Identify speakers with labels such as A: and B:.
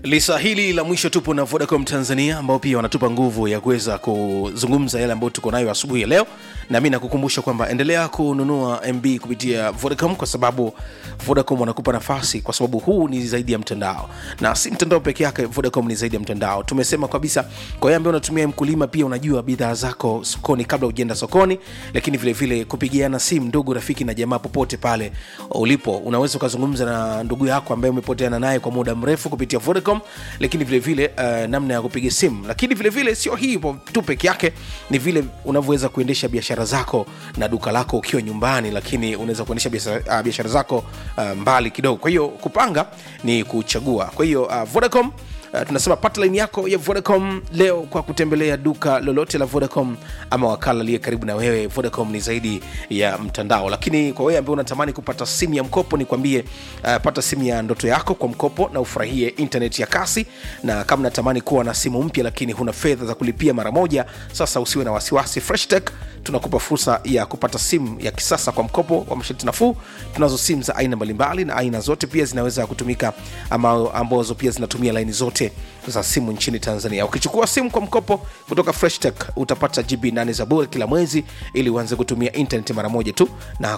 A: lisa hili la mwisho tupo na vodacom tanzania ambao pia wanatupa nguvu ya kuweza kuzungumza yale ambayo tuko nayo asubuhi ya leo na mi nakukumbusha kwamba endelea kununua mb kupitia vodacom kwa sababu vodacom wanakupa nafasi kwa sababu huu ni zaidi ya mtandao na si mtandao peke yake vodacom ni zaidi ya mtandao tumesema kabisa kwa hiyo ambaye unatumia mkulima pia unajua bidhaa zako sokoni kabla ujienda sokoni lakini vile vile kupigiana simu ndugu rafiki na jamaa popote pale ulipo unaweza ukazungumza na ndugu yako ambaye umepoteana naye kwa muda mrefu kupitia vodacom lakini vile vile uh, namna ya kupiga simu lakini vile vile sio hivyo tu peke yake ni vile unavyoweza kuendesha biashara zako na duka lako ukiwa nyumbani lakini unaweza kuendesha biashara uh, biashara zako uh, mbali kidogo kwa hiyo kupanga ni kuchagua kwa hiyo uh, vodacom Uh, tunasema pata laini yako ya vodacom leo kwa kutembelea duka lolote la vodacom ama wakala aliye karibu na wewe vodacom ni zaidi ya mtandao lakini kwa wewe ambaye unatamani kupata simu ya mkopo nikwambie uh, pata simu ya ndoto yako kwa mkopo na ufurahie internet ya kasi na kama unatamani kuwa na simu mpya lakini huna fedha za kulipia mara moja sasa usiwe na wasiwasi freshtech tunakupa fursa ya kupata simu ya kisasa kwa mkopo wa masharti nafuu tunazo simu za aina mbalimbali na aina zote pia zinaweza kutumika ama ambazo pia zinatumia laini zote za simu nchini tanzania ukichukua simu kwa mkopo kutoka freshtech utapata gb 8 za bure kila mwezi ili uanze kutumia internet mara moja tu na